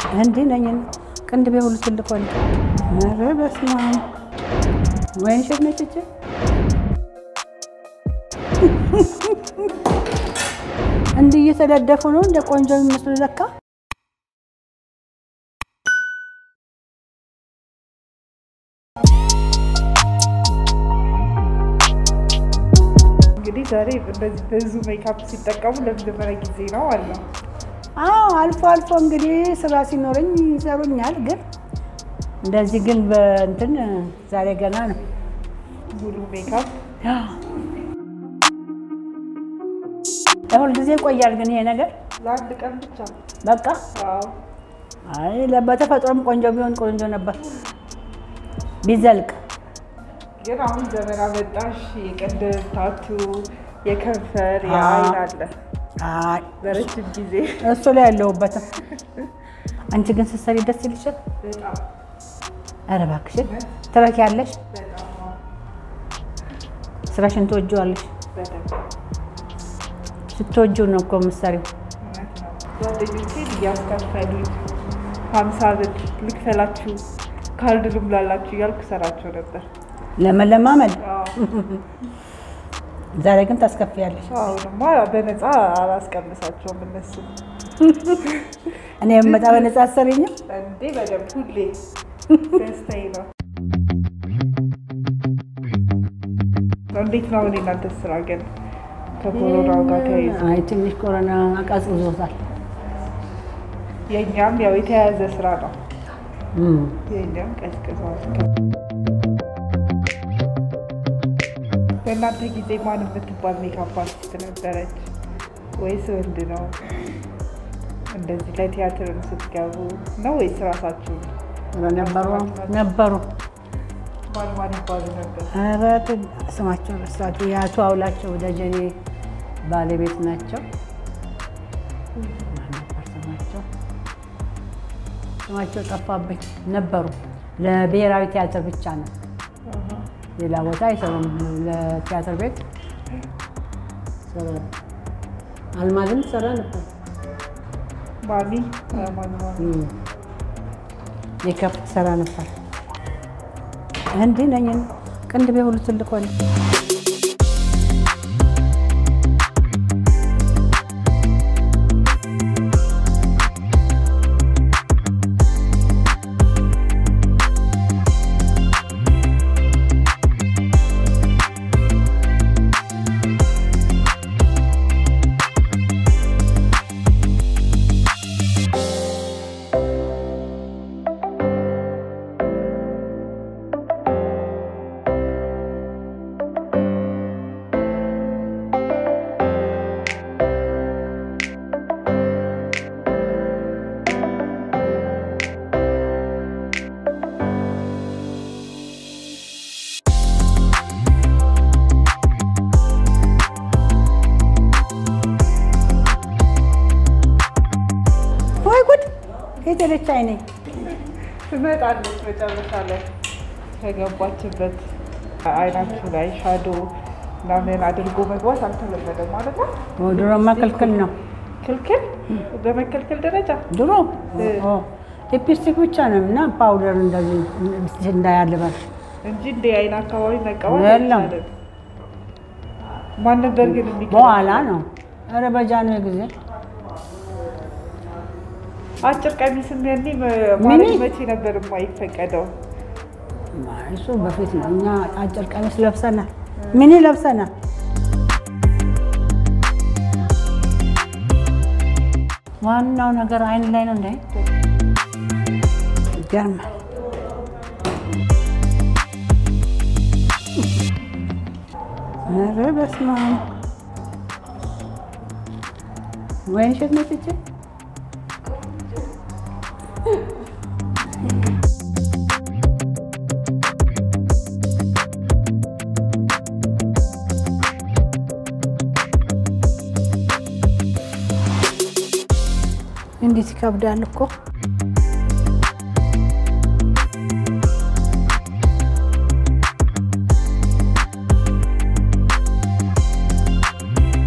እንዲህ ነኝ ቅንድቤ ሁሉ ትልቅ ሆነ። ኧረ በስመ አብ ወይን ሸት ነጭቼ እንዲህ እየተደደፉ ነው እንደ ቆንጆ የሚመስሉ ለካ። እንግዲህ ዛሬ እንደዚህ ብዙ ሜካፕ ሲጠቀሙ ለመጀመሪያ ጊዜ ነው ማለት ነው። አዎ አልፎ አልፎ እንግዲህ ስራ ሲኖረኝ ይሰሩኛል። ግን እንደዚህ ግን በእንትን ዛሬ ገና ነው። ሙሉ ሜካፕ ለሁል ጊዜ ይቆያል። ግን ይሄ ነገር ለአንድ ቀን ብቻ። በቃ አዎ አይ በተፈጥሮም ቆንጆ ቢሆን ቆንጆ ነበር ቢዘልቅ። ግን አሁን ዘመን አመጣሽ የቅንድብ ታቱ፣ የከንፈር፣ የአይን አለ አይ በረጅም ጊዜ እሱ ላይ ያለሁበትም። አንቺ ግን ስትሰሪ ደስ ይልሻል። በጣም ኧረ እባክሽን ትረኪያለሽ፣ በጣም ስራሽን ትወጂዋለሽ። በደንብ ስትወጂው ነው እኮ የምትሰሪው። እውነት ነው። ጓደኞቼን እያስከፈሉኝ ሀምሳ ብር ልክፈላችሁ ካርድ ልሙላላችሁ እያልኩ ሰራቸው ነበር። ለመለማመድ አዎ ዛሬ ግን ታስከፍያለሽ። አሁንማ በነፃ አላስቀምሳቸውም እነሱ እኔ የምመጣ በነጻ አሰሪኝም እንዴ በደንብ ሁሌ ደስታዬ ነው። እንዴት ነው አሁን የእናንተ ስራ ግን ከኮሮናው ጋር ተያይዞ? አይ ትንሽ ኮሮና አቃዝቅዞታል። የእኛም ያው የተያያዘ ስራ ነው። እም። የእኛም ቀዝቅዟል። በእናንተ ጊዜ ማን የምትባል ሜካፕ አርቲስት ነበረች ወይስ ወንድ ነው? እንደዚህ ለቲያትርም ስትገቡ ነው ወይስ ራሳችሁ? ኧረ ነበሩ ነበሩ። ማን ማን ይባሉ ነበር? ኧረ ትን- ስማቸው ረሳሁት። የአቶ አውላቸው ደጀኔ ባለቤት ናቸው። ማን ነበር ስማቸው? ስማቸው ጠፋብኝ። ነበሩ ለብሔራዊ ቲያትር ብቻ ነው። ሌላ ቦታ አይሰሩም። ለቲያትር ቤት ይሰራሉ። አልማዝም ሰራ ነበር። ማሚ ማን ማሚ እም። ሜካፕ ሰራ ነበር። እንዲህ ነኝ ቅንድቤ ሁሉ ትልቅ ሆነ። ወይ ጉድ! ከየት ሄደች አይኔ? ትመጣለች መጨረሻ ላይ ከገባችበት አይናችሁ ላይ ሻዶ ምናምን አድርጎ መግባት አልተለመደም ማለት ነው። ድሮማ ክልክል ነው። ክልክል በመከልከል ደረጃ ድሮ ኦ፣ ሊፕስቲክ ብቻ ነው እና ፓውደር እንደዚህ እንዳያልበል እንጂ እንደ አይን አካባቢ መቀባት የለም። አይቻልም። ማን ነበር ግን የሚከ በኋላ ነው። ኧረ በጃንሆይ ጊዜ አጭር ቀሚስም ያኔ መ- ሚኒ? ማለት መቼ ነበር የማይፈቀደው? እሱ በፊት ነው። እኛ አጭር ቀሚስ ለብሰናል፣ ሚኒ ለብሰናል። ዋናው ነገር አይን ላይ ነው። እንደ ይገርማል። ኧረ በስመ አብ ወይን ሸት ነጭቼ እንዴት ይከብዳል እኮ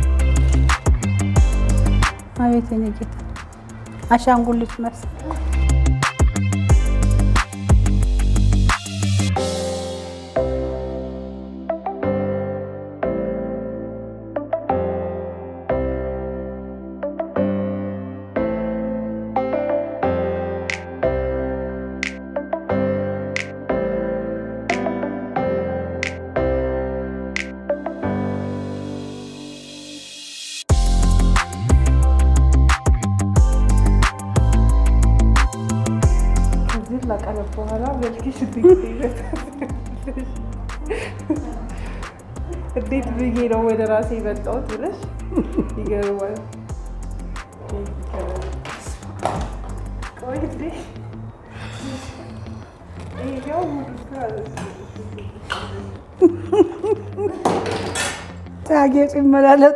አቤት የኔ ጌታ አሻንጉሊት መሰል ካቀረብ በኋላ መልክሽ እንዴት ይመጣል? እንዴት ብዬ ነው ወደ ራሴ የመጣሁት ብለሽ ይገርማል። ቆይ እንዴ ይሄው ሙሉ ስራ ታጌጡ ይመላለጡ።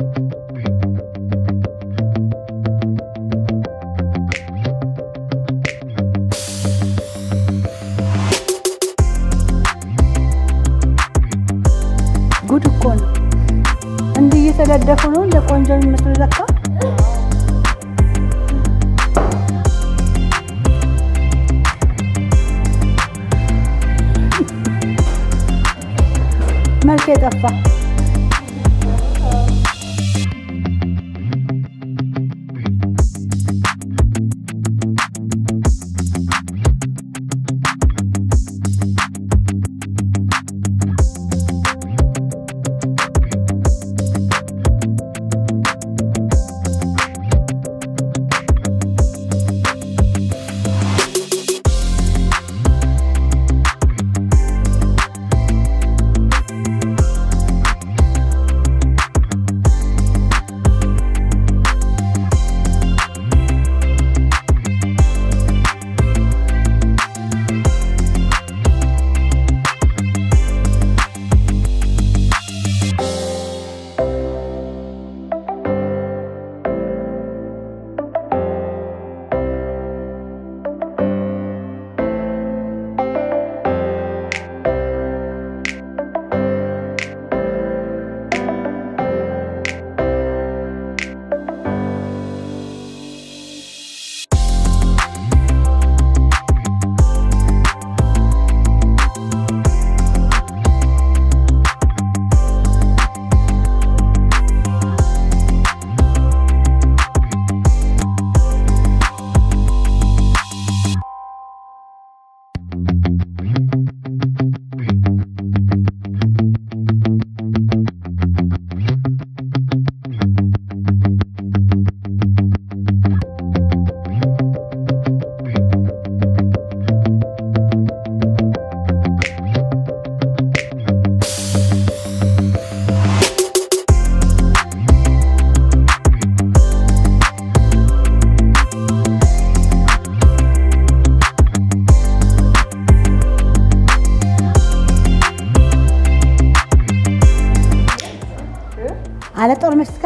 ጉድ እኮ ነው። እንዲህ እየተለደፉ ነው እንደ ቆንጆ የሚመስሉ ለካ። መልክ የጠፋ አለ ጦር መስካ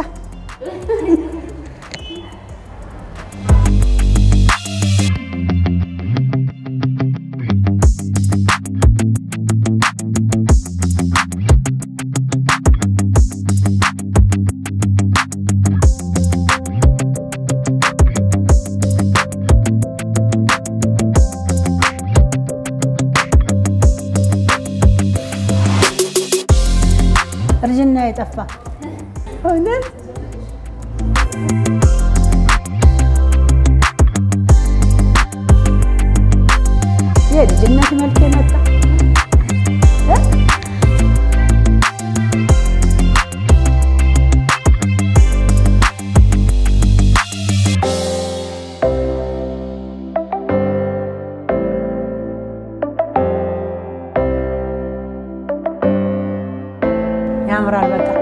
እርጅና የጠፋ እውነት የልጅነት መልክ የመጣ እ? ያምራል በጣም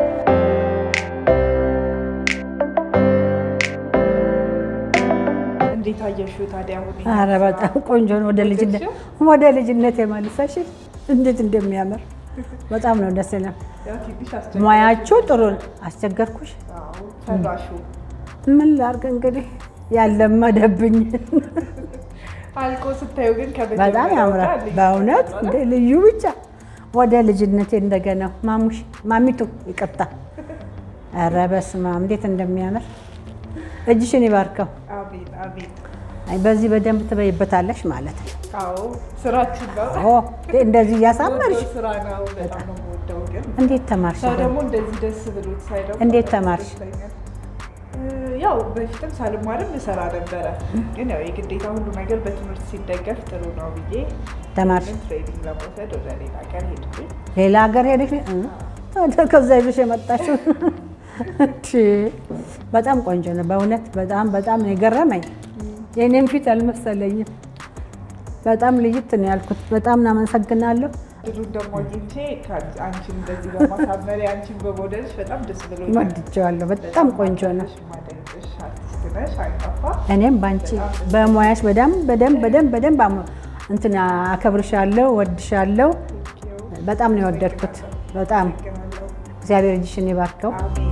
እንዴት አየሽው ታዲያ? አሁን ይሄን ኧረ ስራ? በጣም ቆንጆ ነው። ወደ ልጅነት ወደ ልጅነት የመልሰሽ እንዴት እንደሚያምር በጣም ነው ደስ ይላል። ያው ትንሽ አስቸጋሪ ሙያችሁ ጥሩ ነው። አስቸገርኩሽ? አዎ፣ ሰራሹ ምን ላድርግ እንግዲህ ያለመደብኝ አልቆ ስታዩ ግን በጣም ከመጀመሪያው ያምራል ጋር ልዩ በእውነት ነው እንደ ልዩ ብቻ ወደ ልጅነቴ እንደገና ማሙሽ ማሚቱ ይቅርታ። ኧረ በስመ አብ እንዴት እንደሚያምር እጅሽን ይባርከው። አሜን አሜን። አይ በዚህ በደንብ ትበይበታለሽ ማለት ነው። አዎ ስራችሁ ነው። ኦ እንደዚህ እያሳመርሽ የምወደው ስራ ነው። በጣም ነው የምወደው። ግን እንዴት ተማርሽ? ሰው ደግሞ እንደዚህ ደስ ብሎት ሳይ ደግሞ እንዴት በጣም ተማርሽ? ይደስተኛል። እ፣ ያው በፊትም ሳልማርም እሰራ ነበረ። ግን ያው የግዴታ ሁሉ ነገር በትምህርት ሲደገፍ ጥሩ ነው ብዬ ተማርሽ? ምን ትሬኒንግ ለመውሰድ ወደ ሌላ ሀገር ሄድኩኝ። ሌላ ሀገር ሄደሽ እ? ታዲያ ከዛ ይዘሽ የመጣሽው እንዴ! በጣም ቆንጆ ነው በእውነት በጣም በጣም ነው የገረመኝ። የእኔም ፊት አልመሰለኝም። በጣም ልይት ነው ያልኩት። በጣም እናመሰግናለሁ። ድሩን ደግሞ አግኝቼ አንቺን እንደዚህ በማሳመሪ አንቺን በሞደልሽ በጣም ደስ ብሎኛል። ወድጀዋለሁ። በጣም ቆንጆ ነው። ማደንቅሽ አርቲስት ነሽ፣ አይጠፋ እኔም በአንቺ በሙያሽ በደንብ በደንብ በደንብ በደንብ አሞ- እንትን አከብርሻለሁ፣ ወድሻለሁ። በጣም ነው የወደድኩት። በጣም ግናለሁ። እግዚአብሔር እጅሽን ይባርከው። አሜን።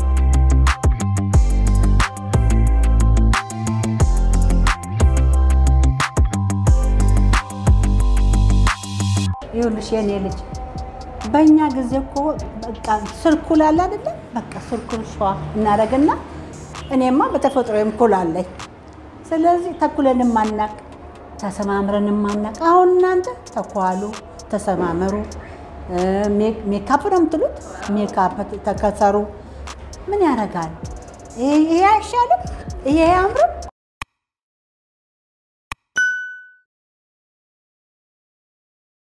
ይኸውልሽ የኔ ልጅ በእኛ ጊዜ እኮ በቃ ስርኩል አለ አይደለ? በቃ ስርኩል ሸዋ እናደርግና እኔማ በተፈጥሮዬም ኩል አለኝ። ስለዚህ ተኩለን ማናቅ ተሰማምረን ማናቅ። አሁን እናንተ ተኳሉ፣ ተሰማመሩ። ሜክ- ሜካፕ ነው የምትሉት፣ ሜካፕ ተከሰሩ። ምን ያደርጋል? ይሄ ይሄ አይሻልም? ይሄ አያምርም?